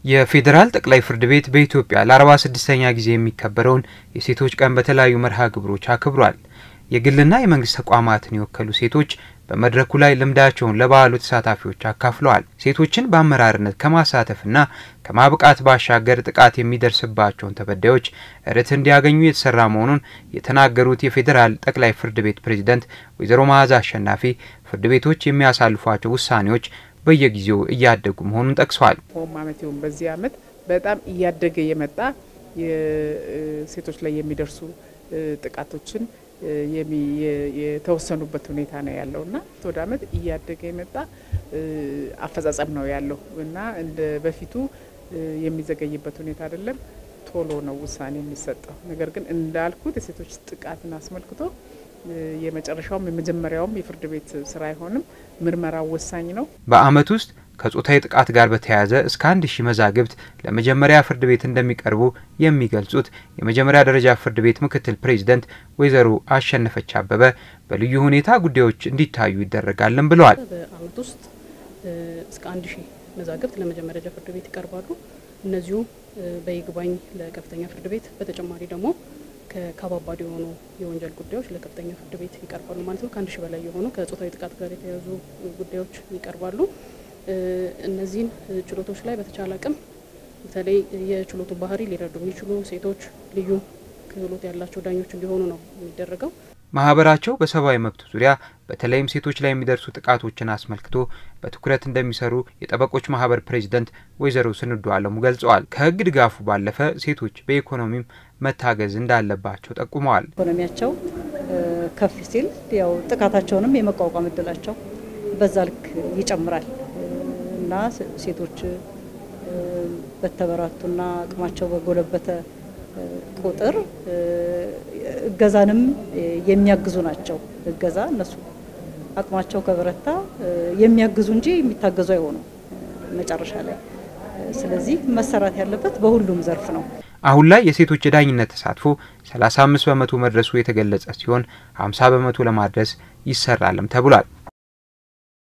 የፌዴራል ጠቅላይ ፍርድ ቤት በኢትዮጵያ ለአርባ ስድስተኛ ጊዜ የሚከበረውን የሴቶች ቀን በተለያዩ መርሃ ግብሮች አክብሯል። የግልና የመንግስት ተቋማትን የወከሉ ሴቶች በመድረኩ ላይ ልምዳቸውን ለበዓሉ ተሳታፊዎች አካፍለዋል። ሴቶችን በአመራርነት ከማሳተፍና ከማብቃት ባሻገር ጥቃት የሚደርስባቸውን ተበዳዮች ርትዕ እንዲያገኙ የተሰራ መሆኑን የተናገሩት የፌዴራል ጠቅላይ ፍርድ ቤት ፕሬዝደንት ወይዘሮ መዓዛ አሸናፊ ፍርድ ቤቶች የሚያሳልፏቸው ውሳኔዎች በየጊዜው እያደጉ መሆኑን ጠቅሰዋል። ሆም አመት ይሁን በዚህ አመት በጣም እያደገ የመጣ ሴቶች ላይ የሚደርሱ ጥቃቶችን የተወሰኑበት ሁኔታ ነው ያለው እና ወደ አመት እያደገ የመጣ አፈጻጸም ነው ያለው እና እንደ በፊቱ የሚዘገይበት ሁኔታ አይደለም። ቶሎ ነው ውሳኔ የሚሰጠው። ነገር ግን እንዳልኩት የሴቶች ጥቃትን አስመልክቶ የመጨረሻውም የመጀመሪያውም የፍርድ ቤት ስራ አይሆንም። ምርመራው ወሳኝ ነው። በአመት ውስጥ ከጾታዊ ጥቃት ጋር በተያያዘ እስከ አንድ ሺህ መዛግብት ለመጀመሪያ ፍርድ ቤት እንደሚቀርቡ የሚገልጹት የመጀመሪያ ደረጃ ፍርድ ቤት ምክትል ፕሬዚደንት ወይዘሮ አሸነፈች አበበ በልዩ ሁኔታ ጉዳዮች እንዲታዩ ይደረጋልን ብለዋል። በአመት ውስጥ እስከ አንድ ሺህ መዛግብት ለመጀመሪያ ደረጃ ፍርድ ቤት ይቀርባሉ። እነዚሁ በይግባኝ ለከፍተኛ ፍርድ ቤት በተጨማሪ ደግሞ ከከባባድ የሆኑ የወንጀል ጉዳዮች ለከፍተኛ ፍርድ ቤት ይቀርባሉ ማለት ነው። ከአንድ ሺህ በላይ የሆኑ ከጾታዊ ጥቃት ጋር የተያያዙ ጉዳዮች ይቀርባሉ። እነዚህን ችሎቶች ላይ በተቻለ አቅም በተለይ የችሎቱ ባህሪ ሊረዱ የሚችሉ ሴቶች፣ ልዩ ክህሎት ያላቸው ዳኞች እንዲሆኑ ነው የሚደረገው። ማህበራቸው በሰብአዊ መብት ዙሪያ በተለይም ሴቶች ላይ የሚደርሱ ጥቃቶችን አስመልክቶ በትኩረት እንደሚሰሩ የጠበቆች ማህበር ፕሬዚደንት ወይዘሮ ስንዱ አለሙ ገልጸዋል። ከህግ ድጋፉ ባለፈ ሴቶች በኢኮኖሚም መታገዝ እንዳለባቸው ጠቁመዋል። ኢኮኖሚያቸው ከፍ ሲል ያው ጥቃታቸውንም የመቋቋም እድላቸው በዛ ልክ ይጨምራል እና ሴቶች በተበራቱና አቅማቸው በጎለበተ ቁጥር እገዛንም የሚያግዙ ናቸው። እገዛ እነሱ አቅማቸው ከበረታ የሚያግዙ እንጂ የሚታገዙ አይሆኑም መጨረሻ ላይ። ስለዚህ መሰራት ያለበት በሁሉም ዘርፍ ነው። አሁን ላይ የሴቶች የዳኝነት ተሳትፎ 35 በመቶ መድረሱ የተገለጸ ሲሆን 50 በመቶ ለማድረስ ይሰራልም ተብሏል።